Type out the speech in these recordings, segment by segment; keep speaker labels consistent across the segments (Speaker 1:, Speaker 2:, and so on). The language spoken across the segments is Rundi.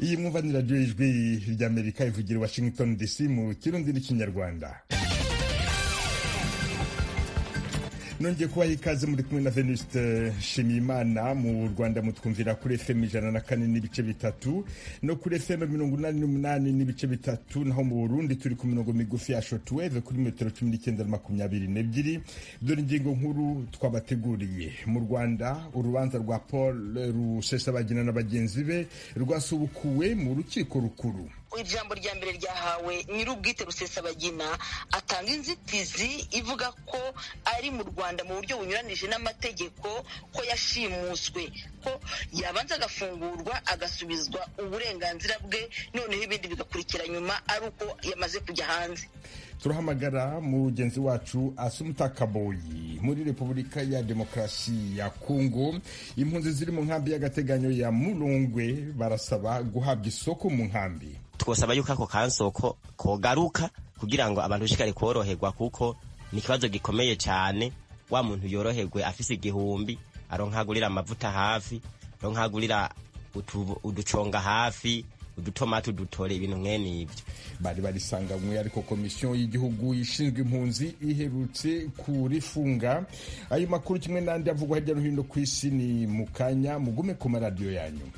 Speaker 1: iyi mwumva ni radiyo ijwi ry'amerika ivugira washington dc mu kirundi n'ikinyarwanda nongeye kubaha ikaze muri kumwe na venuste nshimiyimana mu rwanda mutwumvira kuri fm ijana na kane n'ibice bitatu no kuri fm mirongo inani n'umunani n'ibice bitatu naho mu burundi turi ku mirongo migufi ya shotweve kuri metero cumi n'icyenda na makumyabiri n'ebyiri dore ingingo nkuru twabateguriye mu rwanda urubanza rwa paul rusesabagina na bagenzi be rwasubukuwe mu rukiko rukuru
Speaker 2: ijambo rya mbere ryahawe nyir'ubwite rusesabagina atanga inzitizi ivuga ko ari mu rwanda mu buryo bunyuranije n'amategeko ko yashimuswe ko yabanza agafungurwa agasubizwa uburenganzira bwe noneho ibindi bigakurikira nyuma ari uko yamaze kujya hanze
Speaker 1: turahamagara mugenzi wacu asumuta kaboyi muri repubulika ya demokarasi ya kongo impunzi ziri mu nkambi y'agateganyo ya murungwe barasaba guhabwa isoko mu nkambi
Speaker 3: twosaba yuko ako kansoko kogaruka kugira ngo abantu bashikare koroherwa kuko ni ikibazo gikomeye cyane wa muntu yoroherwe afise igihumbi aronkagurira amavuta hafi aronkagurira uduconga hafi udutomati udutore ibintu mwene ibyo
Speaker 1: bari barisanganywe ariko komisiyo y'igihugu ishinzwe impunzi iherutse kurifunga ayo makuru kimwe n'andi avugwa hirya no hino ku isi ni mu kanya mugume ku maradiyo yanyu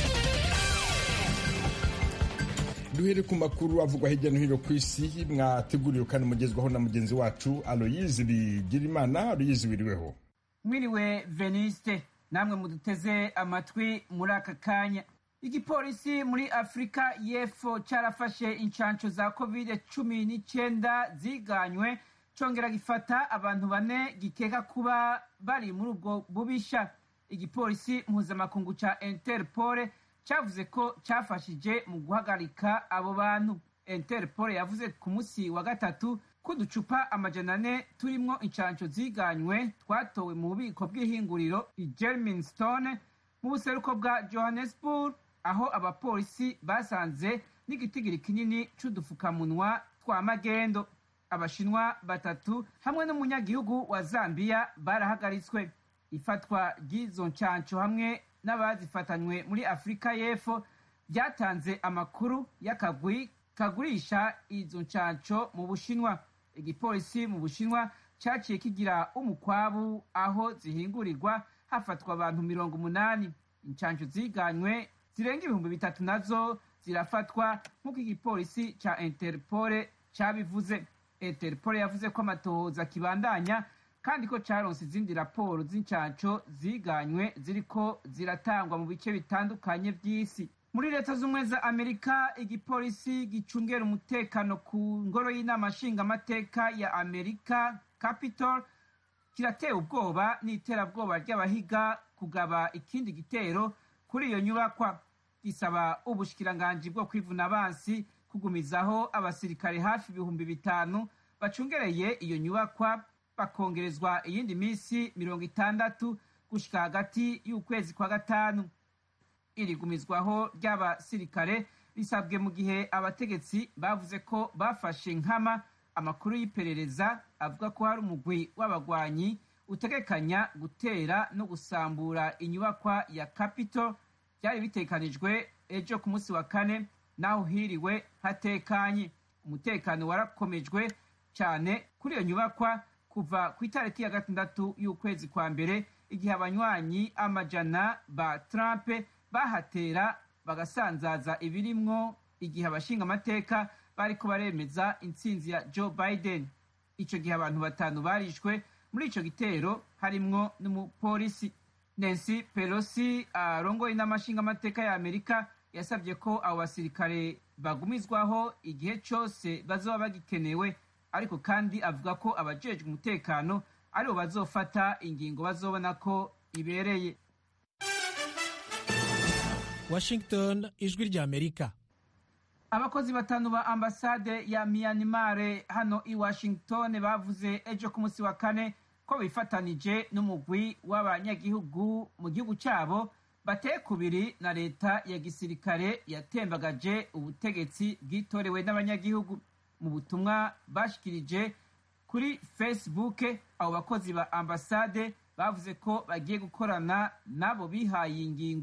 Speaker 1: duhere ku makuru avugwa hirya no hino ku isi mwateguriwe kandi mugezwaho na mugenzi wacu aloyizi bigirimana aloyizi wiriweho
Speaker 4: mwiriwe veniste namwe muduteze amatwi muri aka kanya igipolisi muri afurika y'epfo cyarafashe inshansho za covid cumi n'icyenda ziganywe cyongera gifata abantu bane gikeka kuba bari muri ubwo bubisha igipolisi mpuzamakungu cya interpol cyavuze ko cyafashije mu guhagarika abo bantu interpol yavuze ku munsi wa gatatu ko uducupa amajana ane turimo inshansho ziganywe twatowe mu bubiko bw'ihinguriro i germinstone mu buseruko bwa johannesburg aho abapolisi basanze n'igitigiri kinini c'udufukamunwa twa magendo abashinwa batatu hamwe n'umunyagihugu wa zambiya barahagaritswe ifatwa ry'izo nshansho hamwe n'abazifatanywe muri afurika y'epfo byatanze amakuru y'akagwi kagurisha izo nshansho mu bushinwa igipolisi mu bushinwa cyaciye kigira umukwabu aho zihingurirwa hafatwa abantu mirongo umunani inshansho ziganywe zirenga ibihumbi bitatu nazo zirafatwa nk'uko igipolisi cya interpole cyabivuze interpole yavuze ko amatohoza kibandanya kandi ko cyaronse izindi raporo z'inshansho ziganywe ziriko ziratangwa mu bice bitandukanye by'isi muri leta z'ubumwe za amerika igipolisi gicungera umutekano ku ngoro y'inama nshingamateka ya amerika capitol kiratewe ubwoba n'iterabwoba ry'abahiga kugaba ikindi gitero kuri iyo nyubakwa gisaba ubushikiranganji bwo kwivuna abansi kugumizaho abasirikare hafi ibihumbi bitanu bacungereye iyo nyubakwa bakongerezwa iyindi minsi mirongo itandatu gushika hagati y'ukwezi kwa gatanu irigumizwaho ry'abasirikare risabwe mu gihe abategetsi bavuze ko bafashe nkama amakuru y'iperereza avuga ko hari umugwi w'abagwanyi utegekanya gutera no gusambura inyubakwa ya capitol byari bitekanijwe ejo ku munsi wa kane naho hiriwe hatekanye umutekano warakomejwe cyane kuri iyo nyubakwa kuva ku itariki ya gatandatu y'ukwezi kwa mbere igihe abanywanyi amajana ba trump bahatera bagasanzaza ibirimwo igihe abashinga amateka bariko baremeza intsinzi ya joe biden icyo gihe abantu batanu barishwe muri icyo gitero harimwo n'umupolisi nancy pelosi arongoye n'amashinga amateka ya amerika yasabye ko abo basirikare bagumizwaho igihe cyose bazoba bagikenewe ariko kandi avuga ko abajejwe umutekano aribo bazofata ingingo bazobona ko ibereye
Speaker 5: washington ijwi rya amerika
Speaker 4: abakozi batanu ba ambasade ya myanmar hano i washington bavuze ejo ku munsi wa kane ko bifatanije n'umugwi w'abanyagihugu mu gihugu cyabo bateye kubiri na leta ya gisirikare yatembagaje ubutegetsi bwitorewe n'abanyagihugu mu butumwa bashikirije kuri facebook abo bakozi ba ambasade bavuze ko bagiye gukorana n'abo bihaye ingingo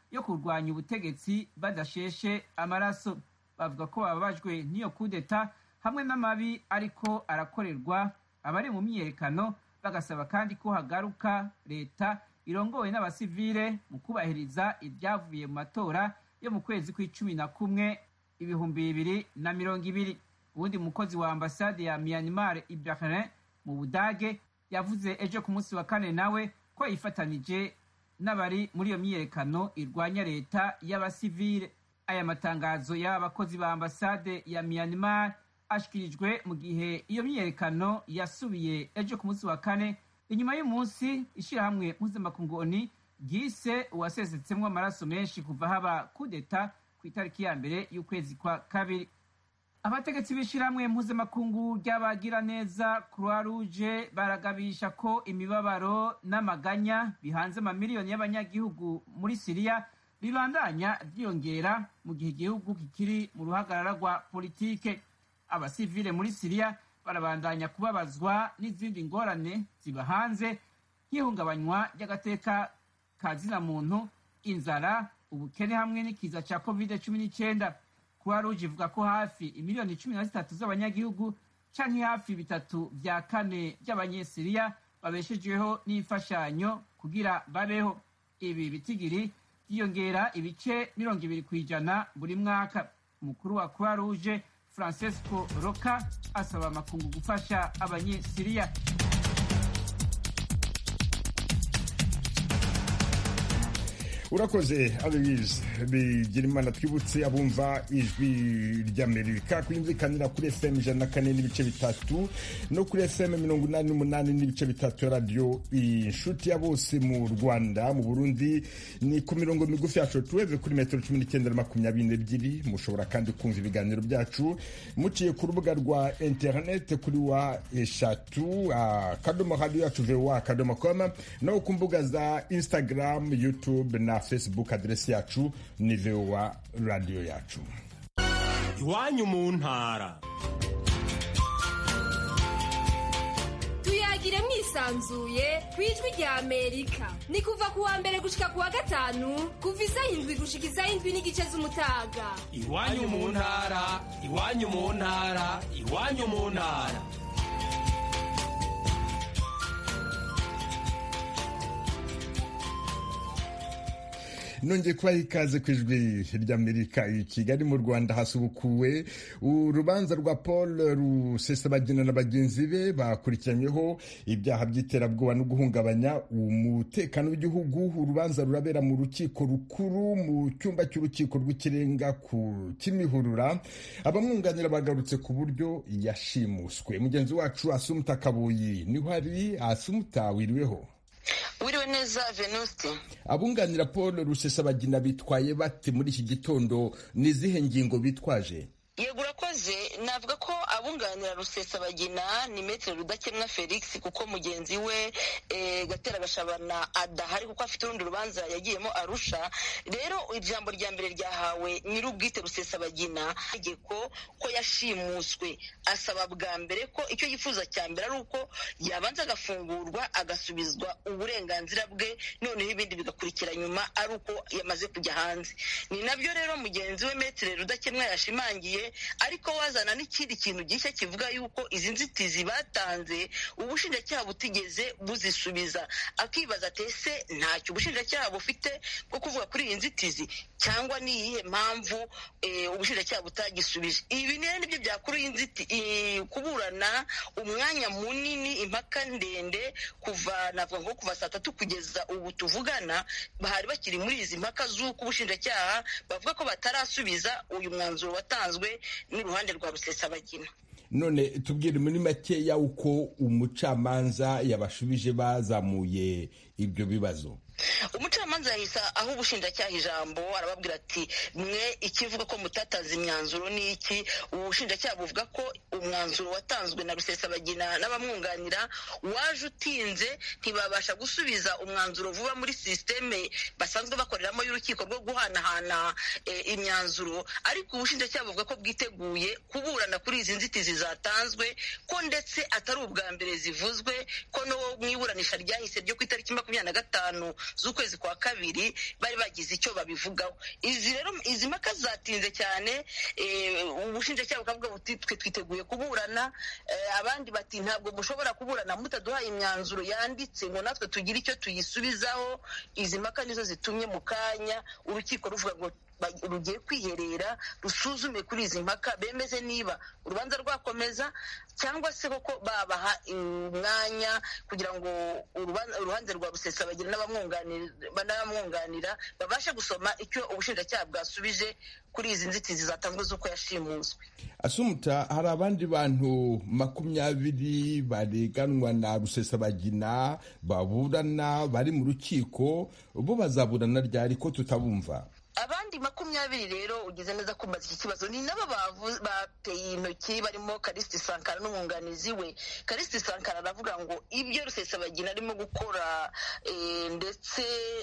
Speaker 4: yo kurwanya ubutegetsi badasheshe amaraso bavuga ko bababajwe n'iyo kudeta hamwe n'amabi ariko arakorerwa abari mu myiyerekano bagasaba kandi ko hagaruka leta irongowe n'abasivile mu kubahiriza ibyavuye mu matora yo mu kwezi kw'icumi na kumwe ibihumbi bibiri na mirongo ibiri uwundi mukozi wa ambasade ya myanmar ibrahim mu budage yavuze ejo ku munsi wa kane nawe ko yifatanije n'abari muri iyo myiyerekano irwanya leta y'abasivile aya matangazo y'aba bakozi ba ambasade ya myanmar ashyikirijwe mu gihe iyo myiyerekano yasubiye ejo ku munsi wa kane inyuma y'umunsi ishyirahamwe mpuzamakungu ryise uwasesetsemo amaraso menshi kuva haba kudeta ku itariki ya mbere y'ukwezi kwa kabiri abategetsi b'ishyirahamwe mpuzamakungu ry'abagiraneza croix rouge baragabisha ko imibabaro n'amaganya bihanze amamiliyoni y'abanyagihugu muri siriya bibandanya byiyongera mu gihe igihugu kikiri mu ruhagarara rwa politike abasivile muri siriya barabandanya kubabazwa n'izindi ngorane ziba hanze nk'ihungabanywa ry'agateka ka zina muntu inzara ubukene hamwe n'ikiza cya covid cumi n'icyenda croix rouge ivuga ko hafi imiliyoni cumi na zitatu z'abanyagihugu canke hafi bitatu vya kane by'abanyesiriya babeshejweho n'imfashanyo kugira babeho ibi bitigiri byiyongera ibice mirongo ibiri ku ijana buri mwaka umukuru wa croix rouge francesco roca asaba amakungu gufasha abanyesiriya
Speaker 1: urakoze aloise bigira imana twibutse abumva ijwi ry'amerika kuyumvikanira kuri fm ijana na kane n'ibice bitatu no kuri fm mirongo inani n'umunani n'ibice bitatu ya radiyo inshuti ya bose mu rwanda mu burundi ni ku mirongo migufi yacu tuweve kuri metero cumi n'icyenda na makumyabiri n'ebyiri mushobora kandi kumva ibiganiro byacu muciye ku rubuga rwa interinete kuri wa eshatu akadomo radiyo yacu voa akadomo koma no ku mbuga za instagram youtube na facebook aderesi yacu ni voa radiyo yacu
Speaker 6: iwanyu mu ntara
Speaker 7: tuyagire mwisanzuye ku ijwi rya amerika ni kuva ku wa mbere gushika ku wa gatanu kuva isaha indwi gushika isaha indwi n'igice z'umutaga
Speaker 6: iwanyu mu ntara iwanyu mu ntara iwanyu mu ntara
Speaker 1: nongeye kubaha ikaze ku ijwi ry'amerika i kigali mu rwanda hasubukuwe urubanza rwa paul rusesabagina na bagenzi be bakurikiranyweho ibyaha by'iterabwoba no guhungabanya umutekano w'igihugu urubanza rurabera mu rukiko rukuru mu cyumba cy'urukiko rw'ikirenga ku kimihurura abamwunganira bagarutse ku buryo yashimuswe mugenzi wacu asumuta kabuyi niho ari asumuta wiriweho
Speaker 2: wiriwe neza venuste
Speaker 1: abunganira paul rusesabagina bitwaye bate muri iki gitondo ni izihe ngingo bitwaje
Speaker 2: yego urakoze navuga ko abunganira rusesabagina ni metero rudakemwa felix kuko mugenzi we gatera gashabana adahari kuko afite urundi rubanza yagiyemo arusha rero ijambo rya mbere ryahawe nyir'ubwite rusesabagina itegeko ko yashimuswe asaba bwa mbere ko icyo yifuza cya mbere ari uko yabanza agafungurwa agasubizwa uburenganzira bwe noneho ibindi bigakurikira nyuma ari uko yamaze kujya hanze ni nabyo rero mugenzi we metero rudakemwa yashimangiye ariko wazana n'ikindi kintu gishya kivuga yuko izi nzitizi batanze ubushinjacyaha butigeze buzisubiza akibaza ati ese ntacyo ubushinjacyaha bufite bwo kuvuga kuri iyi nzitizi cyangwa ni iyihe mpamvu ubushinjacyaha butagisubije ibi rero nibyo byakuru kuburana umwanya munini impaka ndende kuva navuga ngo kuva saa tatu kugeza ubu tuvugana bahari bakiri muri izi mpaka z'uko ubushinjacyaha bavuga ko batarasubiza uyu mwanzuro watanzwe n'uruhande rwa rusesabagina
Speaker 1: none tubwire muri makeya uko umucamanza yabashubije bazamuye ibyo bibazo
Speaker 2: umucamanza yahise aho ubushinjacyaha ijambo arababwira ati mwe ikivuga ko mutatanze imyanzuro ni iki ubushinjacyaha buvuga ko umwanzuro watanzwe na rusesabagina n'abamwunganira waje utinze ntibabasha gusubiza umwanzuro vuba muri sisiteme basanzwe bakoreramo y'urukiko rwo guhanahana imyanzuro ariko ubushinjacyaha buvuga ko bwiteguye kuburana kuri izi nzitizi zatanzwe ko ndetse atari ubwa mbere zivuzwe ko no mu iburanisha ryahise ryo ku itariki makumyabiri na gatanu z'ukwezi kwa kabiri bari bagize icyo babivugaho izi rero izi mpaka zatinze cyane ubushinjacyaha bukavuga buti twe twiteguye kuburana abandi bati ntabwo mushobora kuburana mutaduhaye imyanzuro yanditse ngo natwe tugire icyo tuyisubizaho izi mpaka nizo zitumye mu kanya urukiko ruvuga ngo rugiye kwiherera rusuzume kuri izi mpaka bemeze niba urubanza rwakomeza cyangwa se koko babaha umwanya kugira ngo uruhande rwa rusesabagina n'abamwunganira babashe gusoma icyo ubushinjacyaha bwasubije kuri izi nzitizi zatanzwe z'uko yashimuswe
Speaker 1: asumuta hari abandi bantu makumyabiri bareganwa na rusesabagina baburana bari mu rukiko bo bazaburana ryari ko tutabumva
Speaker 2: abandi makumyabiri rero ugize neza kumbaza iki kibazo ni nabo bateye intoki barimo karisiti sankara n'umwunganizi we karisiti sankara aravuga ngo ibyo rusesabagina arimo gukora ndetse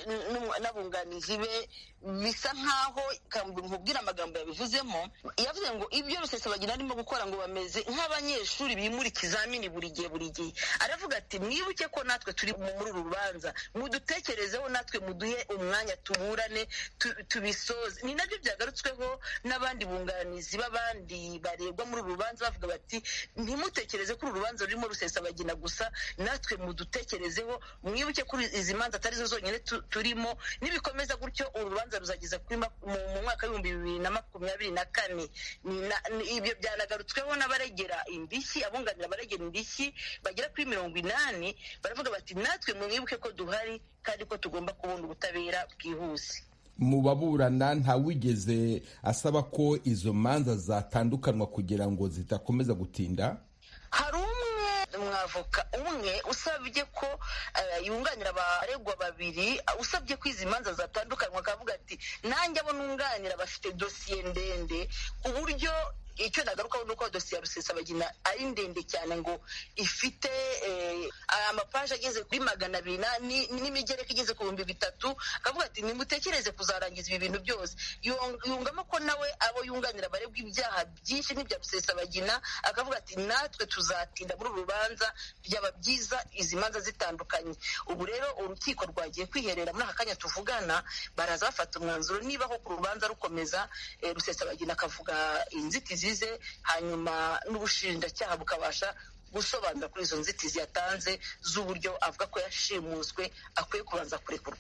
Speaker 2: n'abunganizi be bisa nkaho nkubwira amagambo yabivuzemo yavuze ngo ibyo rusesabagina arimo gukora ngo bameze nk'abanyeshuri bimura ikizamini buri gihe buri gihe aravuga ati mwibuke ko natwe turi muri uru rubanza mudutekerezeho natwe muduhe umwanya tuburane tubisoze ni nabyo byagarutsweho n'abandi bunganizi b'abandi barebwa muri uru rubanza bavuga bati ntimutekereze ko uru rubanza rurimo rusesabagina gusa natwe mudutekerezeho mwibuke ko izi manza atari zo zonyine turimo nibikomeza gutyo uru rubanza ruzageza mu mwaka w'ibihumbi bibiri na makumyabiri na kane ibyo byanagarutsweho n'abaregera indishyi abunganira abaregera indishyi bagera kuri mirongo inani baravuga bati natwe mwibuke ko duhari kandi ko tugomba kubona ubutabera bwihuse
Speaker 1: mu baburana ntawigeze asaba ko izo manza zatandukanwa kugira ngo zidakomeza gutinda
Speaker 2: hari umwe umwavoka umwe usabye ko yunganira abaregwa babiri usabye ko izi manza zatandukanywa akavuga ati nanjye abo nunganira bafite dosiye ndende ku buryo icyo nagarukaho ni uko dosiye ya rusesabagina ari ndende cyane ngo ifite amapaje ageze kuri magana abiri n'imigereka igeze ku bihumbi bitatu akavuga ati nimutekereze kuzarangiza ibi bintu byose yungamo ko nawe abo yunganira barebwa ibyaha byinshi nk'ibya rusesabagina akavuga ati natwe tuzatinda muri uru rubanza byaba byiza izi manza zitandukanye ubu rero urukiko rwagiye kwiherera muri aka kanya tuvugana baraza bafata umwanzuro niba koko urubanza rukomeza rusesabagina akavuga inzitizi ze hanyuma n'ubushinjacyaha bukabasha gusobanura kuri izo nzitizi yatanze z'uburyo avuga ko yashimuswe akwiye kubanza kurekurwa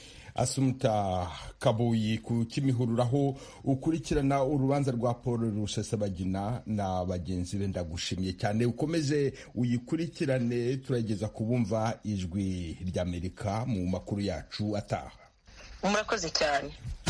Speaker 1: asumuta kabuyi ku kimihurura aho ukurikirana urubanza rwa paul rusesabagina na bagenzi be ndagushimye cyane ukomeze uyikurikirane turageza kubumva ijwi ry'amerika mu makuru yacu ataha
Speaker 2: murakoze cyane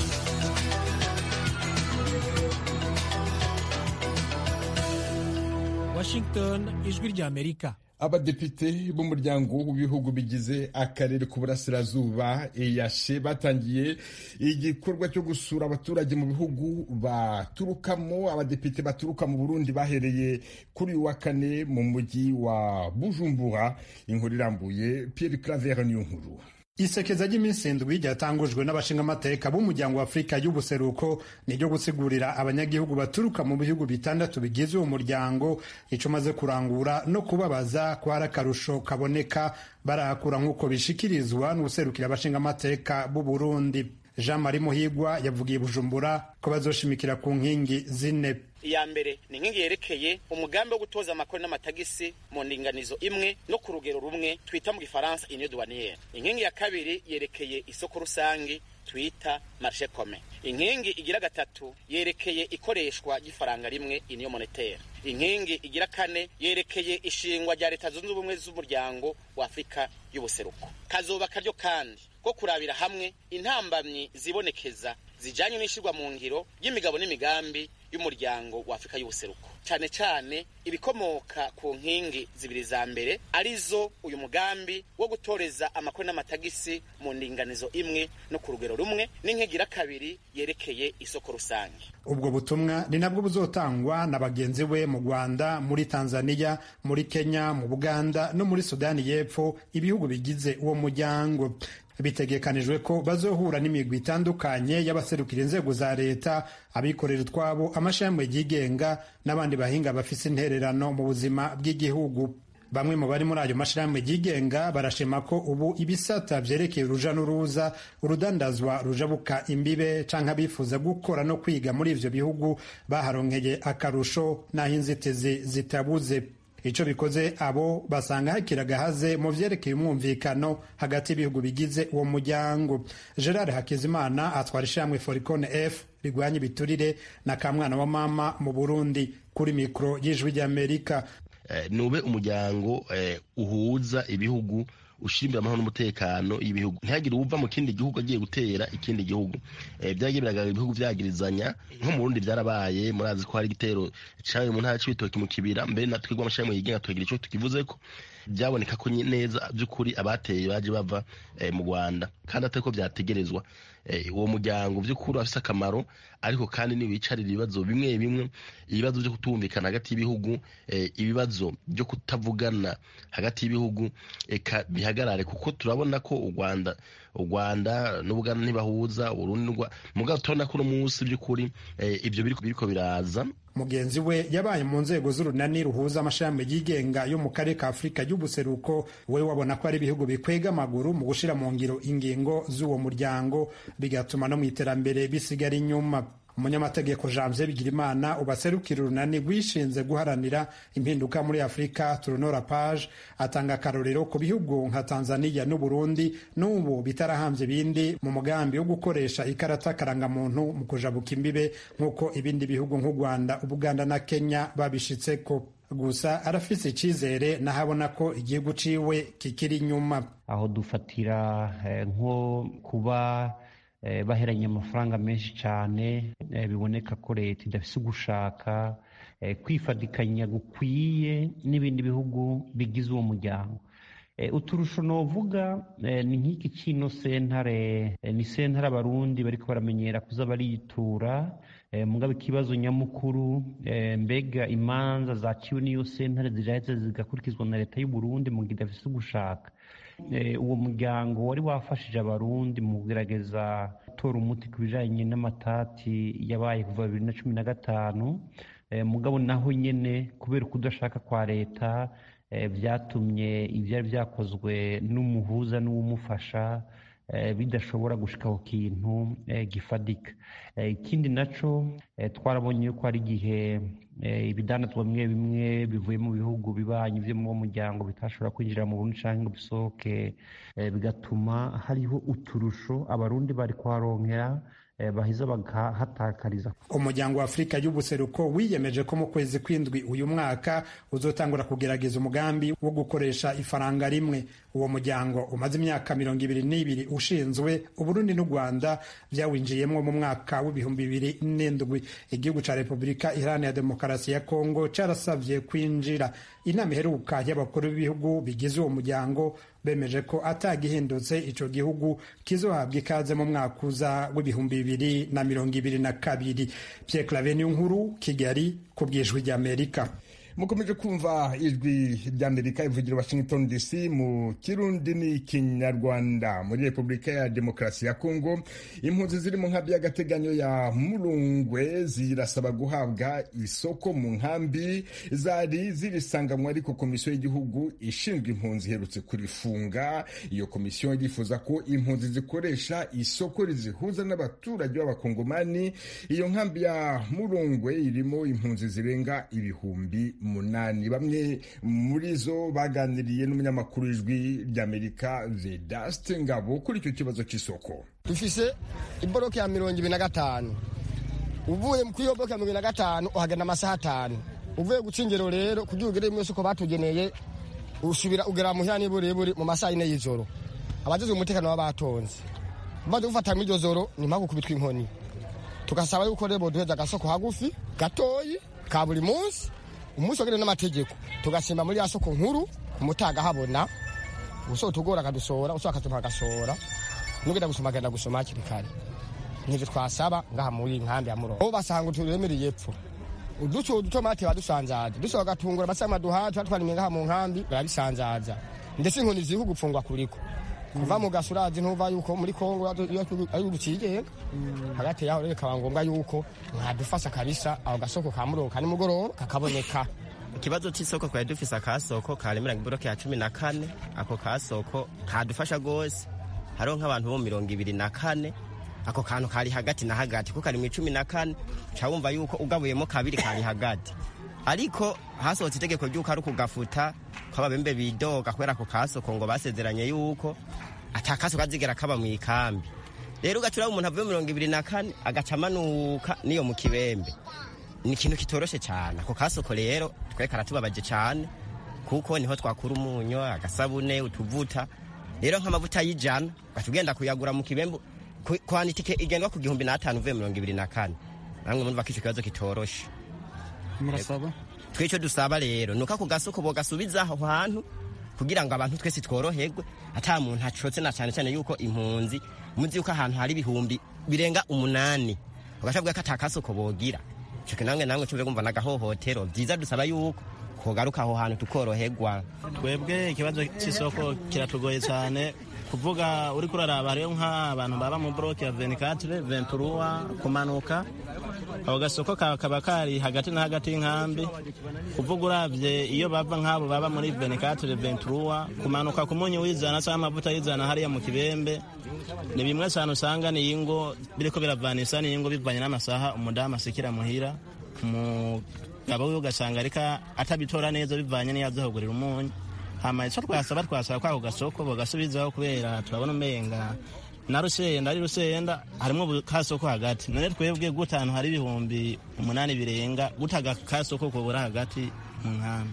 Speaker 5: washington ijwi ry'amerika
Speaker 1: abadepite b'umuryango w'ibihugu bigize akarere k'uburasirazuba eyashe batangiye igikorwa cyo gusura abaturage mu bihugu baturukamo abadepite baturuka mu burundi bahereye kuri uyu wa kane mu mujyi wa bujumbura inkuru irambuye pierre claver niyo nkuru
Speaker 8: isekeza ry'iminsi indwi ryatangujwe n'abashingamateka b'umuryango wa afurika y'ubuseruko ni ryo gusigurira abanyagihugu baturuka mu bihugu bitandatu bigize uwo muryango icyo umaze kurangura no kubabaza ko hari akarusho kaboneka barahakura nk'uko bishikirizwa n'ubuserukira abashingamateka b'u Burundi jean marie muhigwa yavugiye bujumbura ko bazoshimikira ku nkingi zine
Speaker 9: iya mbere ni inkingi yerekeye umugambi wo gutoza amakori n'amatagisi mu ndinganizo imwe no ku rugero rumwe twita mu gifaransa union douanière inkingi ya kabiri yerekeye isoko rusange twita marché commun inkingi igira gatatu yerekeye ikoreshwa ry'ifaranga rimwe union monétaire inkingi igira kane yerekeye ishingwa rya leta zunze ubumwe z'umuryango wa afurika y'ubuseruko kazoba karyo kandi ko kurabira hamwe intambamyi zibonekeza zijanye n'ishirwa mu ngiro y'imigabo n'imigambi y'umuryango wa Afurika y'ubuseruko cyane cyane ibikomoka ku nkingi zibiri za mbere arizo uyu mugambi wo gutoreza amakori n'amatagisi mu ndinganizo imwe no ku rugero rumwe n'inkigira kabiri yerekeye isoko rusange
Speaker 8: ubwo butumwa ni nabwo buzotangwa na bagenzi we mu Rwanda muri Tanzania muri Kenya mu Buganda no muri Sudani y'Epfo ibihugu bigize uwo muryango bitegekanijwe ko bazohura n'imigwi itandukanye y'abaserukira inzego za leta abikorera utwabo amashami yigenga n'abandi bahinga bafise intererano mu buzima bw'igihugu bamwe mu bari muri ayo mashirahamwe yigenga barashima ko ubu ibisata vyerekeye uruja n'uruza urudandazwa rujabuka imbibe canke abifuza gukora no kwiga muri ivyo bihugu baharonkeye akarusho n'aho inzitizi zitabuze ico bikoze abo basanga hakiri agahaze mu vyerekeye umwumvikano hagati y'ibihugu bigize uwo muryango gerard hakizimana atwara ishyirahamwe foricone f rigwanya ibiturire na kamwana wa mama mu burundi kuri mikoro y'ijwi ry'amerika
Speaker 10: nube umuryango uhuza ibihugu ushimbira amahoro n'umutekano y'ibihugu ntihagire uwuva mu kindi gihugu agiye gutera ikindi gihugu byagiye biragaragara ibihugu byagirizanya nko mu Burundi byarabaye murazi ko hari igitero cyabaye mu ntara c'ibitoki mu kibira mbere natwe twebwe amashami yigenga tukagira ico tukivuze ko byaboneka ko neza by'ukuri abateye baje bava mu Rwanda kandi atari ko byategerezwa uwo muryango by'ukuri afise akamaro ariko kandi niwicarira ibibazo bimwe bimwe ibibazo byo kutumvikana hagati y'ibihugu ibibazo byo kutavugana hagati y'ibihugu eka bihagarare kuko turabona ko u Rwanda u Rwanda n'Ubuganda ntibahuza Uburundi mugabo turabona ko uno munsi by'ukuri ibyo biriko biraza
Speaker 8: mugenzi we yabaye mu nzego z'urunani ruhuza amashami yigenga yo mu karere ka afurika y'ubuseruko we wabona ko ari ibihugu bikwega amaguru mu gushyira mu ngiro ingingo z'uwo muryango bigatuma no mu iterambere bisigara inyuma umunyamategeko janvier bigirimana ubaserukira urunani rwishinze guharanira impinduka muri afurika turunora page atanga akarorero ku bihugu nka tanzania n'uburundi n'ubu bitarahambye ibindi mu mugambi wo gukoresha ikarata karangamuntu mu kujabuka imbibe nk'uko ibindi bihugu nk'u rwanda ubuganda na kenya babishitseko gusa arafise icyizere nahabona ko igihugu ciwe kikiri inyuma
Speaker 11: aho dufatira nko kuba baheranye amafaranga menshi cyane biboneka ko leta idafise ugushaka kwifadikanya gukwiye n'ibindi bihugu bigize uwo muryango uturusho novuga ni nk'iki kino sentare ni sentare abarundi bariko baramenyera kuza baritura mugabo ikibazo nyamukuru mbega imanza zaciwe n'iyo sentare ziraheze zigakurikizwa na leta y'u Burundi mu gihe idafise ugushaka uwo muryango wari wafashije abarundi mu kugerageza gutora umuti ku bijanye n'amatati yabaye kuva bibiri na cumi na gatanu mugabo naho nyene kubera ukudashaka kwa leta byatumye ibyari byakozwe n'umuhuza n'uwumufasha bidashobora gushika ku kintu gifadika ikindi naco twarabonye yuko hari igihe ibidandatwa bimwe bimwe bivuye mu bihugu bibanyi byo mu muryango bitashobora kwinjira mu Burundi canke ngo bisohoke bigatuma hariho uturusho abarundi bari kuharonkera baheza bagahatakariza
Speaker 8: umuryango wa afurika y'ubuseruko wiyemeje ko mu kwezi kw'indwi uyu mwaka uzotangura kugerageza umugambi wo gukoresha ifaranga rimwe uwo muryango umaze imyaka mirongo ibiri n'ibiri ushinzwe uburundi n'u rwanda byawinjiyemo mu mwaka w'ibihumbi bibiri n'indwi igihugu cya repubulika iharanira demokarasi ya kongo cyarasabye kwinjira inama iheruka y'abakuru b'ibihugu bigize uwo muryango bemeje ko atagihindutse ico gihugu kizohabwa ikaze mu mwaka uza w'ibihumbi bibiri na mirongo ibiri na kabiri Pierre Claver nkuru Kigali ku bwijwi ry'Amerika
Speaker 1: mukomeje kumva ijwi ry'amerika ivugira washington dc mu kirundi n'ikinyarwanda muri repubulika ya demokarasi ya kongo impunzi ziri mu nkambi y'agateganyo ya murungwe zirasaba guhabwa isoko mu nkambi zari zirisanganywe ariko komisiyo y'igihugu ishinzwe impunzi iherutse kurifunga iyo komisiyo irifuza ko impunzi zikoresha isoko rizihuza n'abaturage b'abakongomani iyo nkambi ya murungwe irimo impunzi zirenga ibihumbi munani bamwe muri zo baganiriye n'umunyamakuru w'ijwi ry'amerika vedaste ngabo kuri icyo kibazo cy'isoko
Speaker 12: dufise iboroke ya mirongo ibiri na gatanu uvuye kuri iyo boroke ya mirongo ibiri na gatanu uhagana amasaha atanu uvuye guca ingero rero kugira ugere mu isoko batugeneye usubira ugera muhira n'iburebure mu masaha yine y'ijoro abajejwe umutekano baba batonze bamaze gufata muri iryo joro ni mpamvu kubitwa inkoni tugasaba yuko rero boduheza agasoko hagufi gatoyi ka buri munsi umunsi wagene n'amategeko tugasimba muri ya soko nkuru umutaga habona uso tugora akadusora uso akatuma agasora nugenda gusoma agenda gusoma hakiri kare nivyo twasaba ngaha muri nkambi ya murongo basanga turemereye epfo uduco udutomate badusanzaza dushobora gatungura basama duhatu batwanimye ngaha mu nkambi barabisanzaza ndetse inkoni ziri gupfungwa kuriko kuva mu gasurazi ntuva yuko muri kongo ari urucigenga hagati yaho rero bikaba ngombwa yuko mwadufasha kabisa aho gasoko ka murongo ka nimugoroba kakaboneka
Speaker 3: ikibazo c'isoko twari dufise akasoko karemera iboroke ya cumi na kane ako kasoko kadufasha gose hariho nk'abantu bo mirongo ibiri na kane ako kantu kari hagati na hagati ko kari mu icumi na kane uca wumva yuko ugabuyemo kabiri kari hagati ariko hasohotse itegeko ry'uko ari ukugafuta ko ababembe bidoga kubera ako kasoko ngo basezeranye yuko ata kasoko azigera kaba mu ikambi rero ugacura umuntu avuye mirongo ibiri na kane agaca amanuka n'iyo mu kibembe ni ikintu kitoroshe cyane ako kasoko rero twe karatubabaje cyane kuko niho twakura umunyu agasabune utuvuta rero nk'amavuta y'ijana ugaca ugenda kuyagura mu kibembe kwana itike igendwa ku gihumbi n'atanu uvuye mirongo ibiri na kane namwe murumva ko ico kibazo kitoroshe
Speaker 13: murasaba
Speaker 3: twico dusaba rero nuko ako gasoko bogasubiza aho hantu kugira ngo abantu twese tworoherwe ata muntu acotse na cyane cyane yuko impunzi muzi yuko ahantu hari ibihumbi birenga umunani ugashavuga ko ata kasoko bogira ico kinamwe namwe cumve kumva nagahohotero vyiza dusaba yuko kogaruka aho hantu tukoroherwa
Speaker 13: twebwe ikibazo c'isoko kiratugoye cyane kuvuga uri kuraraba hariyo nk'abantu baba mu bloke ya 24 23 kumanuka ako gasoko kaba kari hagati na hagati y'inkambi kuvuga uravye iyo bava nk'abo baba muri 24 23 kumanuka ku munyu w'izana cyangwa amavuta y'izana hariya mu kibembe ni bimwe cyane usanga ni ingo biriko biravanisa ni ingo bivanye n'amasaha umudamu asikira muhira umugabo we ugasanga ariko atabitora neza bivanye n'iyo aza kugurira umunyu hama ico twasaba twasaba kwako gasoko bogasubizaho kubera turabona umenga na rusenda ari rusenda harimwo kasoko hagati none twebwe gute ahantu hari ibihumbi umunani birenga gutaga kasoko kubura hagati mu nkambi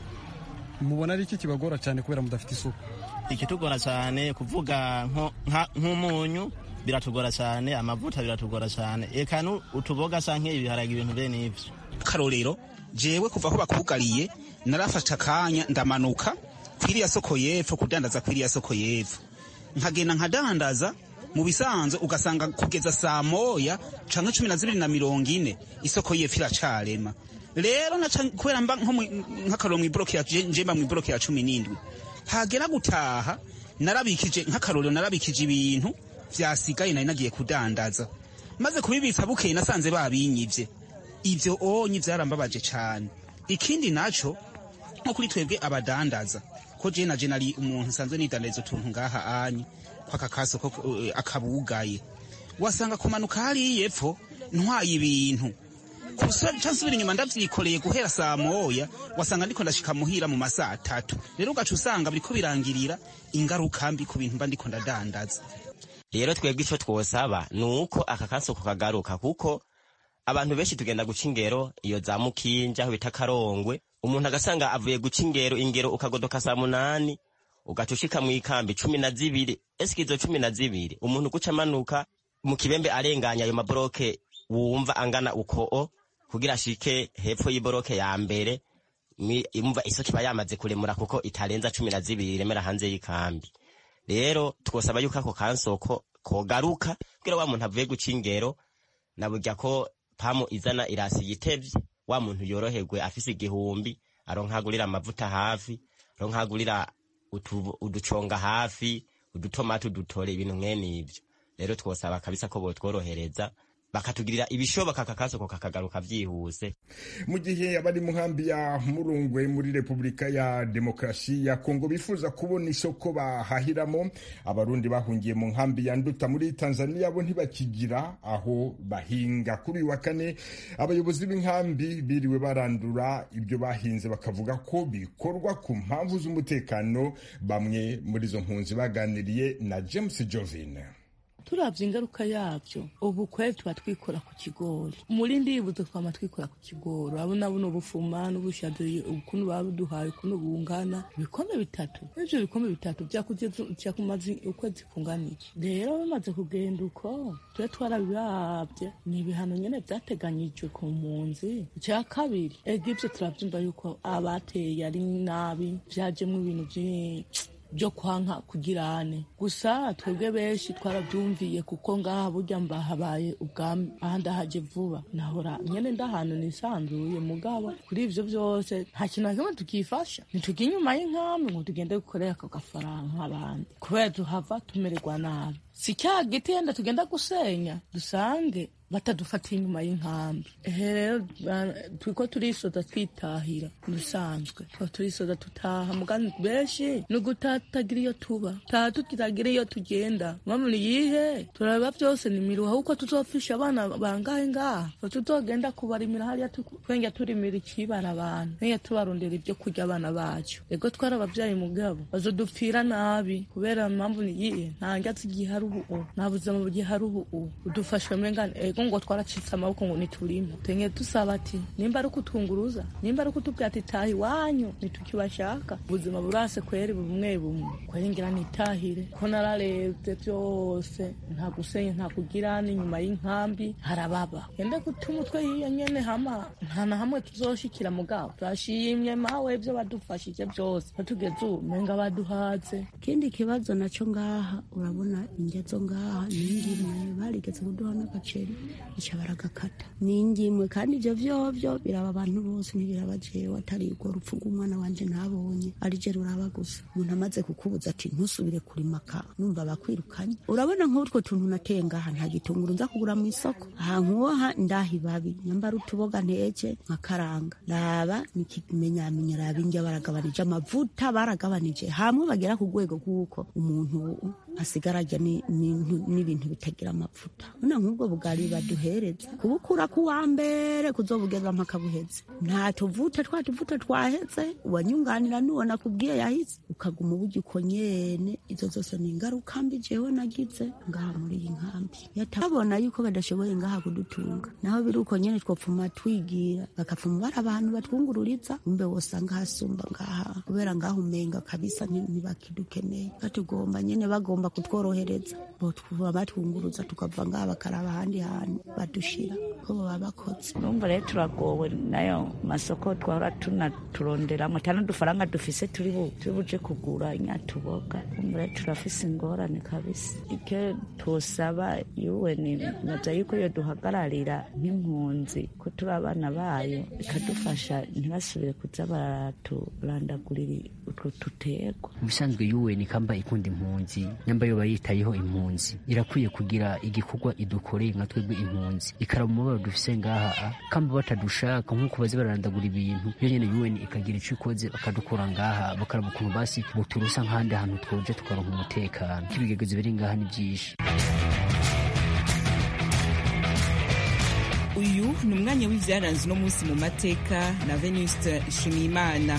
Speaker 14: mubona ari iki kibagora cyane kubera mudafite isuku
Speaker 13: ikitugora cyane kuvuga nk'umunyu biratugora cyane amavuta biratugora cyane eka utuboga sa nk'ibiharage ibintu bene ivyo
Speaker 15: karorero jewe kuva aho bakugariye narafashe akanya ndamanuka kwiriya soko y'epfo kudandaza kwiriya soko y'epfo nkagenda nkadandaza mu bisanzwe ugasanga kugeza saa moya canke cumi na zibiri na mirongo ine isoko y'epfo iracarema rero kubera mba nk'akaroro mw'iboroke ya njemba mw'iboroke ya cumi n'indwi hagera gutaha narabikije nk'akarorero narabikije ibintu vyasigaye nari nagiye kudandaza maze kubibitsa bukeye nasanze babinyivye ivyo onyi vyarambabaje cane ikindi naco nko kuri twebwe abadandaza ko je naje nari umuntu nsanzwe nidandariza utuntu ngaha anyi kwaka kasoko akabugaye wasanga kumanuka hariya epfo ntwaye ibintu nsubira inyuma ndavyikoreye guhera saa moya wasanga ndiko ndashika muhira mu masaha atatu rero ugaca usanga biriko birangirira ingaruka mbi ku bintu mba ndiko ndadandaza
Speaker 3: rero twebwe ico twosaba ni uko aka kasoko kagaruka kuko abantu benshi tugenda guca ingero iyo za mukinja aho bita karongwe umuntu agasanga avuye guca ingero ingero ukagodoka saa munani ugaca ushika mw'ikambi cumi na zibiri esike izo cumi na zibiri umuntu guca amanuka mu kibembe arenganya ayo maboroke wumva angana ukoo kugira ashike hepfo y'iboroke ya mbere imva isoko iba yamaze kuremura kuko itarenza cumi na zibiri iremera hanze y'ikambi rero twosaba yuko ako kansoko kogaruka kugira wa muntu avuye guca ingero na burya ko pamu izana irasi yitevye wa muntu yoroherwe afise igihumbi aronkagurira amavuta hafi aronkagurira uduconga hafi udutomati udutore ibintu mwene ivyo rero twosaba kabisa ko botworohereza bakatugirira ibishoboka kakasoko kakagaruka vyihuse
Speaker 1: mu gihe abari mu nkambi ya murungwe muri repubulika ya demokarasi ya kongo bifuza kubona isoko bahahiramo abarundi bahungiye mu nkambi ya nduta muri tanzania bo ntibakigira aho bahinga kuri uyu wa kane abayobozi b'inkambi biriwe barandura ibyo bahinze bakavuga ko bikorwa ku mpamvu z'umutekano bamwe muri izo mpunzi baganiriye na james jovine
Speaker 16: turavye ingaruka yavyo ubu kweri tuba twikora ku kigori muri ndibuzo twama twikora ku kigori urabona buno bufuma n'ubushaza ukuntu babuduhaye ukuntu bungana ibikombe bitatu ivyo bikombe bitatu vyakumaze ukwezi kungana iki rero bamaze kugenda uko tube twarabiravye ni ibihano nyene vyateganyijwe ku mpunzi ica kabiri ega ivyo turavyumva yuko abateye ari nabi vyajemwo ibintu vyinshi byo kwanka kugirane gusa twebwe benshi twarabyumviye kuko ngaha burya mbahabaye ubwami aha ndahaje vuba nahora nyene ndahantu nisanzuye mugabo kuri ivyo vyose nta kintu na kimwe tukifasha ntitujya inyuma y'inkambi ngo tugende gukorera ako gafaranga nk'abandi kubera tuhava tumererwa nabi si cya giti yenda tugenda gusenya dusange batadufatiye inyuma y'inkambi ehe rero turiko turisoza twitahira dusanzwe tuba turisoza tutaha mugani benshi ni ugutatagira iyo tuba taha tutagira iyo tugenda mpamvu ni yihe turareba byose ni miruha kuko tuzofisha abana bangahe ngaha tuzogenda kubarimira hariya twenge turimira ikibara abantu twenge tubarondera ibyo kurya abana bacu ego twari ababyeyi mugabo bazodupfira nabi kubera mpamvu ni yihe nta ngatsi gihari ubu nta buzima bugihari ubu udufashwe mengane ego ngo twaracitse amaboko ngo niturimo tenye dusaba ati nimba ari ukutwunguruza nimba ari ukutubwira ati taha iwanyu nitukibashaka ubuzima burase kweri bumwe bumwe kweri ngira nitahire ko nararebye byose nta gusenya nta kugira n'inyuma y'inkambi harababa yende guta umutwe hiyo nyene hama nta na hamwe tuzoshikira mugabo turashimye mawe ibyo badufashije byose batugeze ubu menga baduhaze
Speaker 17: ikindi kibazo naco ngaha urabona ingezo ngaha ningimwe barigeze kuduha n'agaceri ica baragakata ningimwe kandi ivyo vyovyo biraba abantu bose ntibiraba jewe atari urwo rupfu rw'umwana wanje ntabonye ari je ruraba gusa umuntu amaze kukubuza ati ntusubire kurimaka numva bakwirukanye urabona nk'utwo tuntu nateye ngaha nta gitunguru nza kugura mu isoko aha nkuwoha ndaha ibabi nyambara utuboga nteke nkakaranga raba nikimenyamenya raba indya baragabanije amavuta baragabanije hamwe bagera ku rwego rw'uko umuntu asigara arya n'ibintu bitagira amavuta none nk'ubwo bugari baduhereza kubukura ku wa mbere kuzobugeza mpaka buheze nta tuvuta twa tuvuta twaheze uwanyunganira n'uwo nakubwiye yahise ukaguma uburyo uko nyene izo zose ni ingaruka mbi jewe nagize ngaha muri iyi nkambi yatabona yuko badashoboye ngaha kudutunga naho biri uko nyene twopfuma twigira bakapfuma bari abantu batwungururiza umbe wosanga hasumba ngaha kubera ngaha umenga kabisa ntibakidukeneye batugomba nyene bagomba kutworohereza botwuba batwunguruza tukava ngaha bakaraba ahandi hantu badushira ko baba bakoze
Speaker 18: urumva rero turagowe nayo masoko twahora tunaturonderamo tano dufaranga dufise turi buje kugura nyatuboga urumva rero turafise ingorane kabisa icyo tusaba yuweni naza yuko iyo duhagararira nk'impunzi ko turi abana bayo ikadufasha ntibasubire kuza baraturandagurira utwo tuterwa
Speaker 19: ubusanzwe yuweni kamba ikunda impunzi nyamba yo bayitayeho impunzi irakwiye kugira igikorwa idukoreye nka twebwe impunzi ikaraba umubabaro dufise ngaha kamba batadushaka nk'uko bazi bararandagura ibintu yo nyene yuweni ikagira ico ikoze bakadukura ngaha bakaraba ukuntu basi buturusa nk'ahandi hantu twoje tukaronka umutekano k'ibigegezo biri ngaha ni vyinshi
Speaker 20: uyu ni umwanya w'ivyaranze uno munsi mu mateka na venuste nshimiyimana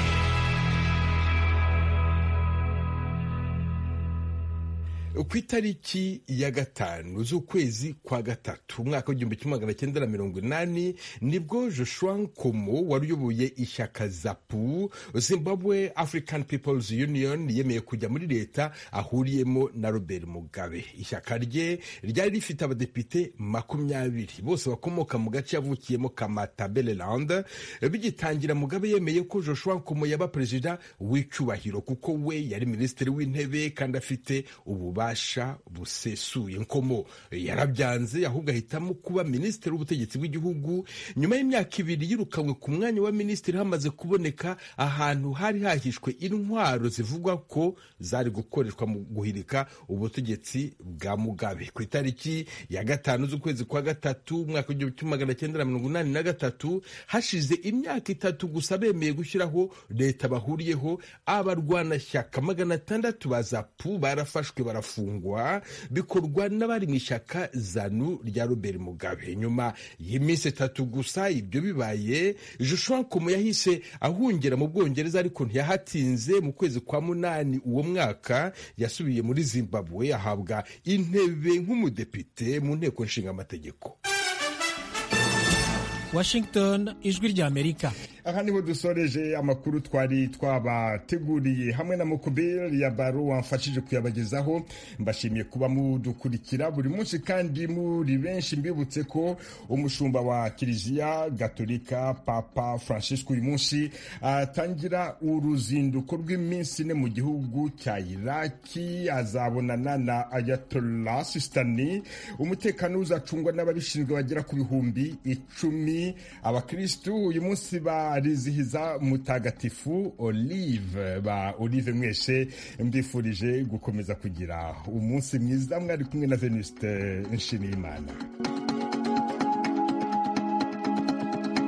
Speaker 1: ku itariki ya gatanu z'ukwezi kwa gatatu umwaka w'igihumbi kimwe magana cyenda na mirongo inani nibwo joshua nkomo wari uyoboye ishyaka zapu zimbabwe african peoples union yemeye kujya muri leta ahuriyemo na robert mugabe ishyaka rye ryari rifite abadepite makumyabiri bose bakomoka mu gace yavukiyemo kamatabeleland bigitangira mugabe yemeye ko joshua nkomo yaba perezida w'icyubahiro kuko we yari minisitiri w'intebe kandi afite ububasha ububasha busesuye nkomo yarabyanze ahubwo ahitamo kuba minisitiri w'ubutegetsi bw'igihugu nyuma y'imyaka ibiri yirukanywe ku mwanya wa minisitiri hamaze kuboneka ahantu hari hahishwe intwaro zivugwa ko zari gukoreshwa mu guhirika ubutegetsi bwa mugabe ku itariki ya gatanu z'ukwezi kwa gatatu umwaka w'igihumbi kimwe magana cyenda na mirongo inani na gatatu hashize imyaka itatu gusa bemeye gushyiraho leta bahuriyeho abarwanashyaka magana atandatu ba zapu barafashwe barafu gufungwa bikorwa n'abari mu ishyaka zanu rya robert mugabe nyuma y'iminsi itatu gusa ibyo bibaye joshua nkomo yahise ahungira mu bwongereza ariko ntiyahatinze mu kwezi kwa munani uwo mwaka yasubiye muri zimbabwe ahabwa intebe nk'umudepite mu nteko nshinga amategeko
Speaker 5: washington ijwi ry'amerika
Speaker 1: aha niho dusoreje amakuru twari twabateguriye hamwe na mukubiri ya baro wamfashije kuyabagezaho mbashimiye kuba mudukurikira buri munsi kandi muri benshi mbibutse ko umushumba wa kiliziya gatolika papa francisco uyu munsi atangira uruzinduko rw'iminsi ine mu gihugu cya iraki azabonana na ayatollah sistani umutekano uzacungwa n'ababishinzwe bagera ku bihumbi icumi abakirisitu uyu munsi ba barizihiza mutagatifu olive ba olive mwese mbifurije gukomeza kugira umunsi mwiza mwari kumwe na venuste nshimiyimana